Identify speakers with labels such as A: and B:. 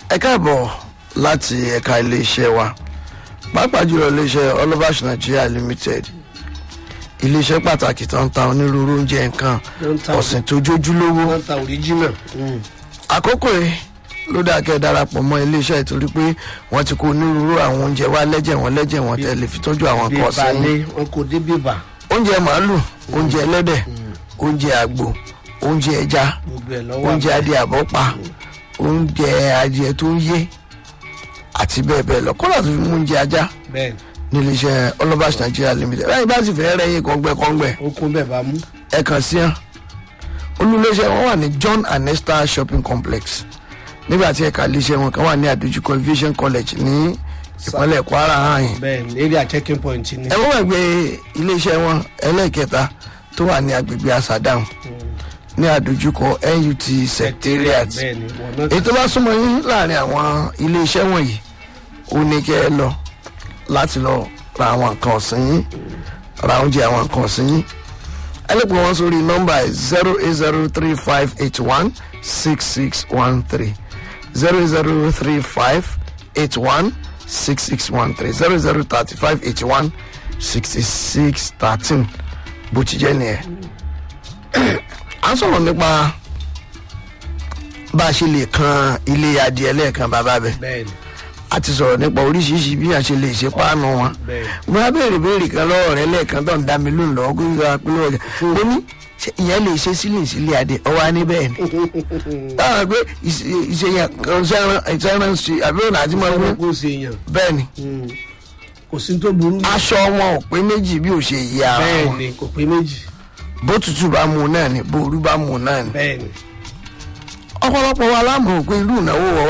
A: ẹ káàbọ̀ láti ẹ̀ka iléeṣẹ́ wa pàápàá jùlọ iléeṣẹ́ ọlọ́bàṣ nigeria limited iléeṣẹ́ pàtàkì tó ń ta onírúurú oúnjẹ nǹkan
B: Ló ń ta-
A: ọ̀sìn tó jójúlówó
B: wọ́n ta original.
A: àkókò yìí ló dáa kẹ́ ẹ darapọ̀ mọ́ iléeṣẹ́ ìtorí pé wọ́n ti kó onírúurú àwọn oúnjẹ wá lẹ́jẹ̀ wọn lẹ́jẹ̀ wọn tẹ́ lè fi tọ́jú àwọn
B: bí
A: kan ọ̀sìn yín
B: balẹ̀ wọn kò dé bíbà
A: oúnjẹ màálù oúnjẹ ẹlẹ́dẹ̀ oúnjẹ àgbò oúnjẹ ẹja
B: gbogbo ẹ̀ lọ́wọ́
A: oúnjẹ adìẹ àbọ́pa oúnjẹ adìẹ tó ń yé àti bẹ́ẹ̀ bẹ́ẹ̀ lọ kọ́lá tó fi mú oúnjẹ ajá
B: bẹ́ẹ̀
A: nílé iṣẹ́ ọlọ́bàṣ nigeria limited báyìí bá sì fẹ́ rẹ́yìn kọ́ngbẹ́kọ́ngbẹ́
B: ó kún bẹ́ẹ̀ bá mú.
A: ẹ kàn sí hàn olùléṣẹ́ wọn wà ní john and esther shopping complex nígbà tí ẹ̀ka iléeṣẹ́ wọn kan wà ní àdójúkọ aviation college ní ìpínlẹ̀ kwara hàn
B: bẹ́ẹ̀ ni area checking point ni.
A: ẹ wọ́n wà gbé iléeṣẹ́ wọn ẹlẹ́ẹ̀kẹta tó wà ní agbègbè asadam ní àdójúkọ nut secretariat
B: bẹ́ẹ̀ ni wọn náà
A: èyí tó bá súnmọ́ yín láàrin àwọn iléeṣẹ́ wọ̀nyí ó ní kẹ́ ẹ lọ láti lọ ra àwọn nǹkan ọ̀sìn yín ra oúnjẹ àwọn nǹkan ọ̀sìn yín ẹ lè pè wọ́n sórí nọ́mbà zero eight zero three five eight one six six one three zero zero three five eight one six six one three zero zero thirty five eighty one sixty six thirteen bó ti jẹ́ nìyẹn. à ń sọ̀rọ̀ nípa bá a ṣe lè kan ilé adìẹ lẹ́ẹ̀kan bàbá bẹ́ẹ̀
B: bẹ́ẹ̀ ni
A: a ti sọ̀rọ̀ nípa oríṣiríṣi bí a ṣe lè ṣe páànù wọn.
B: bẹ́ẹ̀
A: mo á béèrè béèrè kan lọ́wọ́ rẹ lẹ́ẹ̀kan tó ń dá mi lóhùn lọ́wọ́ kó yíra pé lọ́wọ́ rẹ. mo ní ṣé ìyẹn lè ṣe sílẹ̀ sílẹ̀ adé ọwọ́ á ní bẹ́ẹ̀ ni. táwọn pé ìṣèyàn kan ṣẹ́ran ṣe àbí ọ̀nà àti máa
B: ọmọ
A: wọ́n
B: kò ṣe èèyàn
A: bẹ́ẹ̀ ni.
B: kò sí tó burú.
A: aṣọ wọn ò pé méjì bí ò ṣe yí ara
B: bẹ́ẹ̀
A: wọn.
B: ni kò pé méjì
A: bó tutù bá mu náà ni bó orú bá mu náà ni.
B: bẹ́ẹ̀ ni.
A: ọ̀pọ̀lọpọ̀ wa lámọ̀ pé irú ìnáwó wọ̀